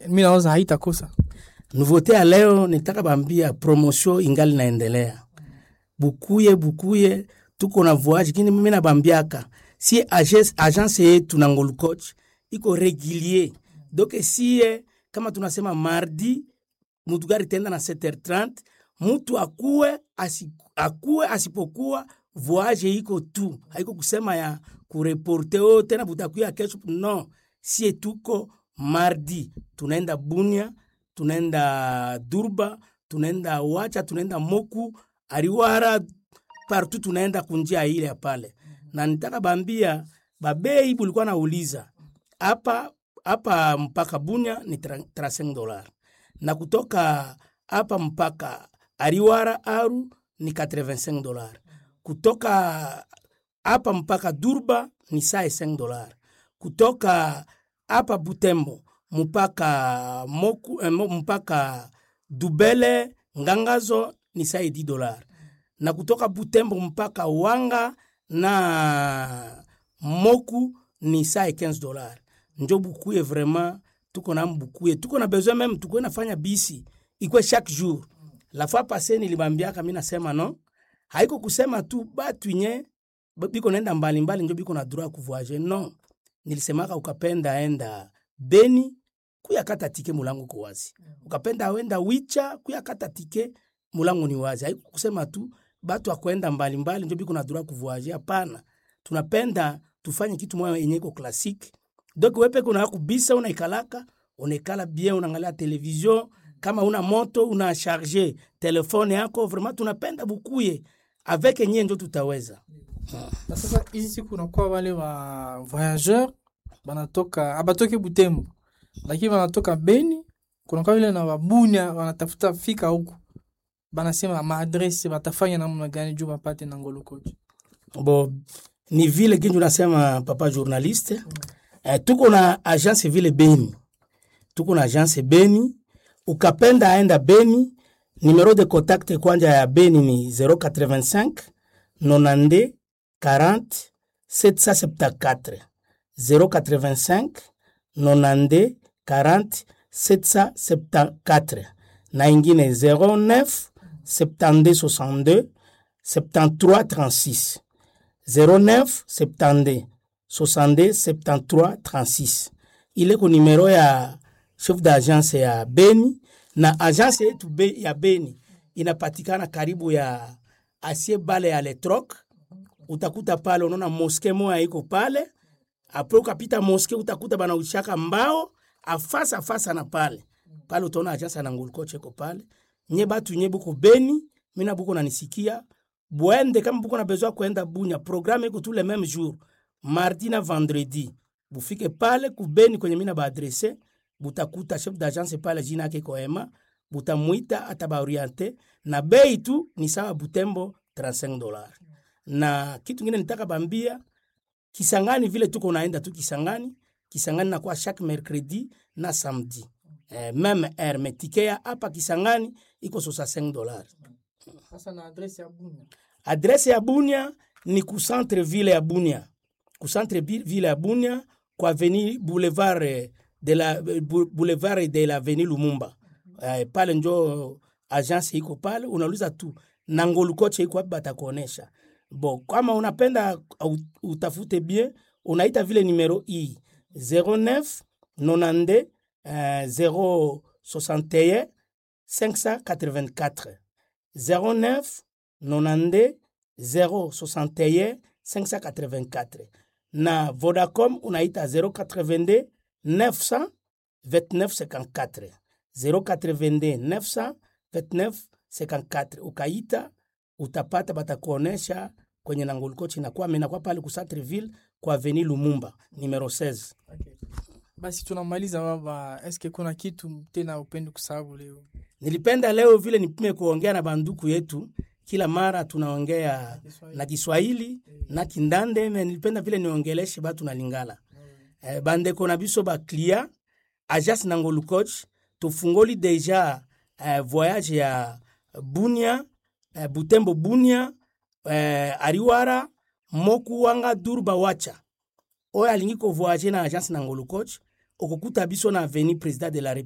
mi naoza haitakosa nouveauté ya leo nitaka bambia promotion ingali naendelea bukuye bukuye tuko na voyage kini mimi nabambiaka si agence, agence yetu na ngolu coach iko régulier donc sie kama tunasema mardi mutu gari tenda na 7h30 mutu akuwe asi, akuwe asipokuwa voyage iko tu haiko kusema ya kureporte o tena butakuya kesho no sie tuko mardi tunaenda bunia tunaenda durba tunaenda wacha tunaenda moku ariwara partout tunaenda kunjia ile ya pale na nitaka bambia babei bulikuwa nauliza hapa hapa mpaka bunya ni 35 dolar na kutoka hapa mpaka ariwara aru ni 85 dolar kutoka hapa mpaka durba ni saa 5 dolar kutoka hapa butembo mpaka moku eh, mo- mpaka dubele ngangazo ni saa 10 dolar na kutoka butembo mpaka wanga na moku ni saa 15 dolar njo bukuye vraiment tuko na bukuye tuko na besoin meme tukuwe nafanya bisi ikwe chaque jour la fois passé nilibambiaka mi nasema no haiko kusema tu batu nye ba- biko naenda mbalimbali njo biko na droit ya kuvoyage no nilisemaka ukapenda enda beni kuyakata tike mulango ko wazi ukapenda wenda wicha kuyakata tike mulango ni wazi haiko kusema tu batu akwenda mbalimbali njo biko na droit ya kuvoyage hapana tunapenda tufanye kitu moya yenye iko classique donc wepeke unaa kubisa unaikalaka unaikala bien unaangalia television kama una moto una charge telefone yako vraiment tunapenda bukuye avec nyie njo tutaweza na sasa hizi siku unakuwa wale wa voyageur banatoka abatoke butembo lakini wanatoka beni kunakuwa vile na wabunya wanatafuta fika huku banasema maadrese batafanya namna gani juu bapate na ngolo kochi bo ni vile kinju nasema papa journaliste eh, tuko na agence vile beni tuko na agence beni ukapenda aenda beni numero de contact kwanja ya beni ni 085 92 40 774 085 92 40 774 na ingine 09 72 62 73 36 09 72 62 73 36 ile ko numero ya chef d'agence ya Beni na agence yetu be, ya Beni inapatikana karibu ya asie bale ya Letroc. Utakuta pale unaona moske moya iko pale, apre ukapita moske utakuta banaushaka mbao afasa afasa na pale pale, utaona agence na ngulkoche iko pale. Nye batu nye buko Beni, mina buko nanisikia bwende kama buko na besoin kwenda Bunya, programme iko tous les mêmes jours, mardi na vendredi. Bufike pale kubeni kwenye mina baadrese, butakuta chef d'agence pale, jina yake iko Ema, butamwita atabaoriente na bei tu ni sawa Butembo 35 dollars. Na kitu ngine nitaka bambia Kisangani vile tuko naenda tu Kisangani, Kisangani nakuwa chaque mercredi na samedi. Eh, meme heure me tike ya hapa Kisangani iko 65 dollars. sasa na adrese ya bunya Adrese ya Bunia ni ku centre ville ya Bunia, ku centre bi- ville ya Bunia kwa avenue boulevard eh, de la eh, bou- boulevard de la avenue Lumumba. Eh, pale njo agence iko pale, unauliza tu na ngolu koche iko wapi, batakuonesha. Bo, kama unapenda au- utafute bien, unaita vile numero hii 09 92 eh, 061 584 09 92 061 584 na Vodacom unaita 082 900 2954 082 900 2954 ukaita utapata batakuonesha kwenye nangolikochi inakuwa minakuwa pale ku Centreville kwa Avenue Lumumba numero 16 okay. basi tunamaliza baba eske kuna kitu tena upendi kusababu leo Nilipenda leo vile nipime kuongea na banduku yetu, kila mara tunaongea na Kiswahili na Kindande, me nilipenda vile niongeleshe batu na Lingala. Eh, bandeko na biso ba client agence na Ngolu coach tufungoli deja eh, voyage ya Bunia eh, Butembo Bunia eh, Ariwara Moku Wanga Durba Wacha oyo alingi kovoyage na agence na Ngolu coach okokuta biso na avenue président de la